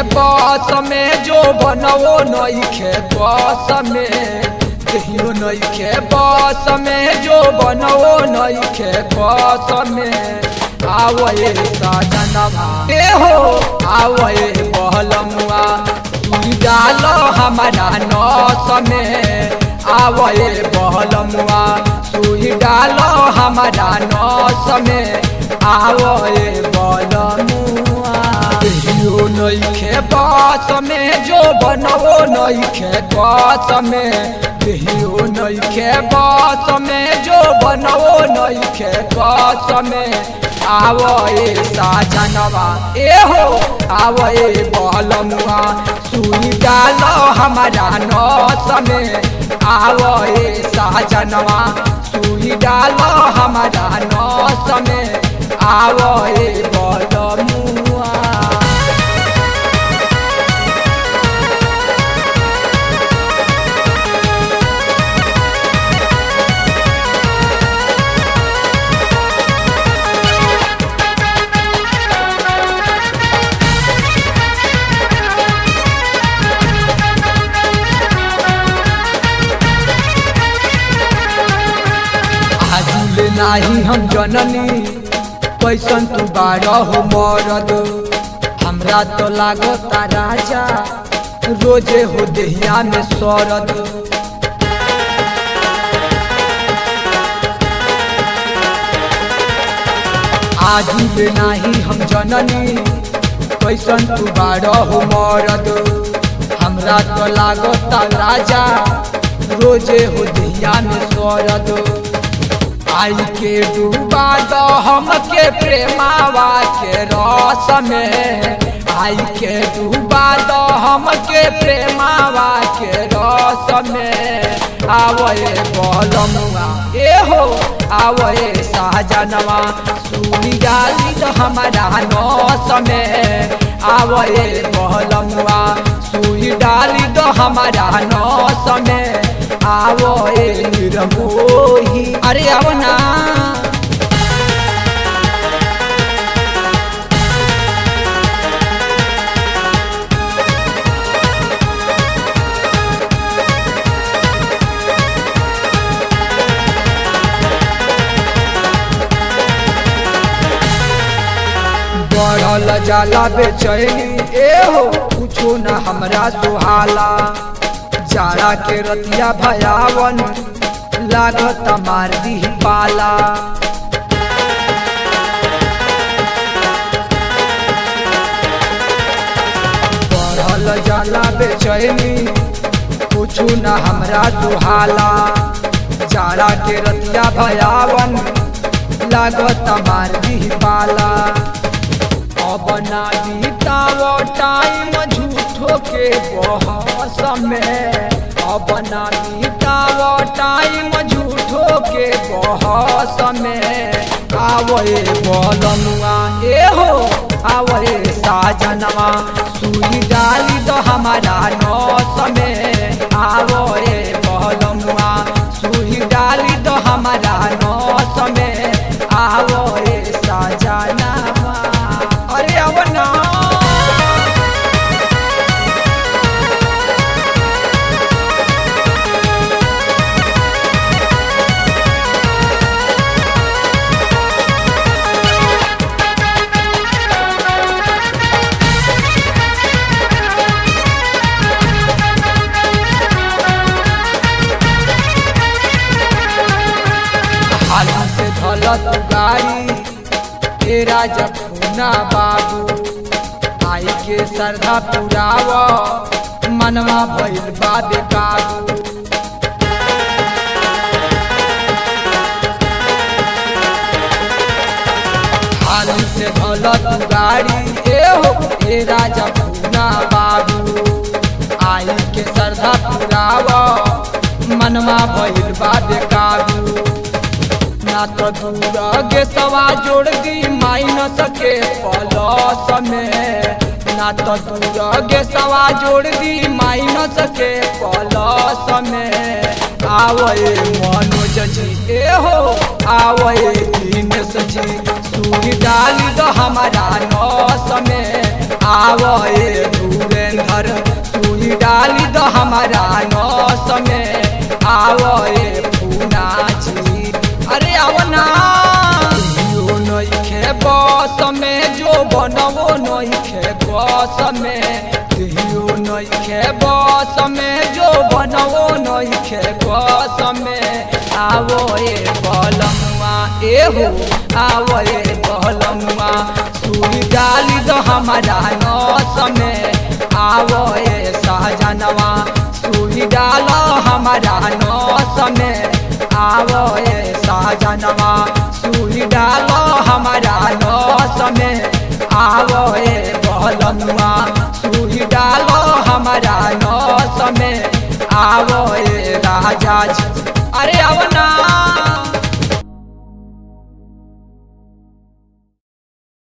बस में जो बनवो नइखे बस में कहियो नइखे बस में जो बनवो नइखे बस में आवए सजनवा ए हो आवए बहलमुआ सुई डाल हमारा नस में आवए बहलमुआ सुई डाल हमारा नस में आवए बहलमुआ कहियो नइखे बस में जो बनवो नइखे बस में कहियो नइखे बस में जो बनवो नइखे बस में आवए साजनवा ए हो आवए बलमुआ सुई डाल हमारा नस में आवए साजनवा सुई डाल हमारा नस में आवए बलमुआ आजुले नाही हम जननी कैसन तू बारह हो मरद हमरा तो लागता राजा रोजे हो देहिया में सरद आजुले नाही हम जननी कैसन तू बारह हो मरद हमरा तो लागता राजा रोजे हो देहिया में सरद आई के डूबा दो हमके प्रेमावा के रस में आई के डूबा दो हमके प्रेमावा के रस में आवए बलमुआ ए हो आवए साजनवा सुनी डाली तो हमारा नस में आवए बलमुआ सुई डाली तो हमारा नस में आवो ए निरमोही अरे आओ ना बढ़ल जाला बेचैनी ए हो कुछो न हमरा सुहाला जाड़ा के रतिया भयावन लागत मार दी पाला बढ़ल जाला बेचैनी कुछु न हमरा दुहाला जाड़ा के रतिया भयावन लागत मार दी पाला अब ना बीताव टाइम झूठो के बहस में अब ना बीताव टाइम झूठो के बहस में आवए बलनुआ ए हो आवए साजनवा सुई डाली तो हमारा नस में आवए बलनुआ सुई डाली तो हमारा नस में आवए साजनवा अरे अब ना हाली से धलत गाड़ी तेरा जखुना बाबू आई के श्रद्धा पुराव मनवा भइल बा बेकाबू हाली से धलत गाड़ी ए हो तेरा जखुना बाबू आई के श्रद्धा पुराव मनवा भइल बा बेकाबू ना तो दूर गे सवा जोड़ दी माइनस के प्लस में ना तो दूर गे सवा जोड़ दी माइनस के प्लस में आवए मनोज जी ए हो आवए दिनेश जी सुई डाली दो हमारा नस में आवो ए धुरेंद्र तू ही डाली दो हमारा नौस में आवो ए पूनाजी अरे आवो ना यो नइखे बस में जो बनवो नइखे बस में यो नइखे बस में जो बनवो नइखे बस में आवो ए बलमुआ एहो आवो ए बलमुआ सुई डाली दो हमारा नौस में आवो ए सहजनवा सुई डालो हमारा नौस में आवो ए सहजनवा सुई डालो हमारा नौस में आवो ए बलमुआ सुई डालो हमारा नौस में आवो ए राजा जी अरे आवो ना